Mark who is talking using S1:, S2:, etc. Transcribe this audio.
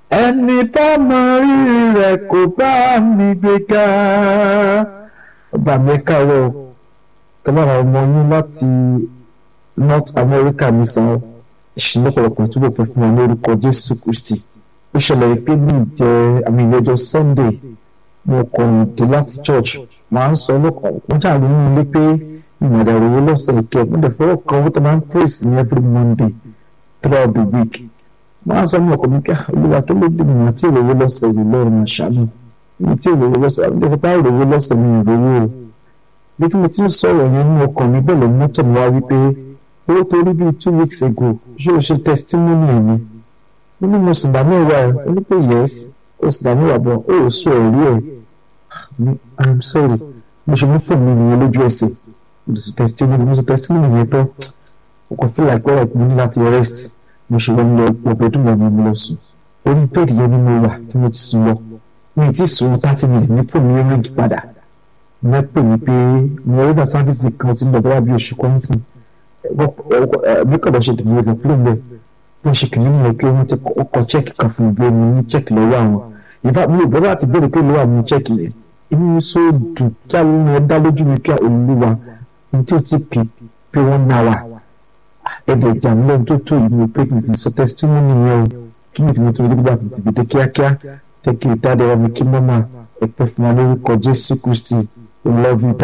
S1: ẹni bá mọ rírì rẹ̀ kò bá mi gbéga ọba mi káàárọ̀ kọlára ọmọ yín láti North America ní sàn ìṣúná ọ̀pọ̀lọpọ̀ túbọ̀ pẹ́ fún wa lórúkọ Jésù Kristi ó ṣẹlẹ̀ pé ní ìjẹ́ àmì ìyẹjọ́ Sunday mo kàn dé láti church máa ń sọ lọ́kàn wọ́n jà lóyún ilé pé ìmọ̀dà òwò lọ́sẹ̀ ìkẹ́ wọ́n dẹ̀ fọwọ́ kan owó tó máa ń praise ní every Monday throughout the week máa ń sọ ní ọkọ̀ mi ká olúwa tó ló dé mi àti ìròwó lọ́sẹ̀ yìí lọ́rùn àṣàlù mi tí ìròwó lọ́sẹ̀ àbí tẹ̀sí pé ìròwó lọ́sẹ̀ mi ìròwó o bí tí mo ti ń sọ̀rọ̀ yẹn ní ọkàn mi bẹ́ẹ̀ lọ mọ́tò mi wá wípé owó tó rí bíi two weeks ago ṣé o ṣe testimony ẹ̀ ni mo ní mo sì dá mẹ́wàá ẹ̀ ó ní pé yes o sì dá mẹ́wàá bọ̀ ó ò sọ ẹ̀rí ẹ̀ i'm sorry mo ṣe mú fóònù mi nìyẹn lójú ẹsẹ̀ mo sì testimony mo sì testimony yẹn tán mo kàn feel like well mo ní láti rest mo ṣe lọ́n lọ ọ̀bẹ dùn mọ́ mi mo lọ sùn orí bẹ́ẹ̀dì yẹn ni mo wà tí mo ti sùn lọ mi ti sùn thirty minutes ní fóònù yẹn ríngì padà mo pè mí pé mo rí bá sáfíìsì kan tí ń lọ bá bí oṣù kan sìn bí kò bá ṣe dìbò ìgbà fúlọ̀ bẹ́ẹ̀ bí wọ́n ṣe kìíní mi pé wọ́n ti kọ́ chẹ́ẹ̀kì kan fún mi pé mo ní chẹ́ẹ̀kì lọ́wọ́ àwọn ìbá mi ò bọ́dọ̀ àti béèrè pé lọ́wọ́ àwọn chẹ́ẹ̀kì yẹn inú mi sọ dùn kí àwọn ọmọ ẹ dá lójú mi pé olúwa ní tí ó ti pè pé wọ́n náà wà ẹ̀dẹ̀ ìjàmílẹ̀ tó tó ìlú pé kì í sọ testimony yẹn o kí ni tìmọ̀ tó ń dẹ́gbà tètè dé kíákíá tẹ́kì ìtàdé wa mi kí mọ́mà ẹ̀pẹ́ fún wa lórúkọ Jésù Kristi we love you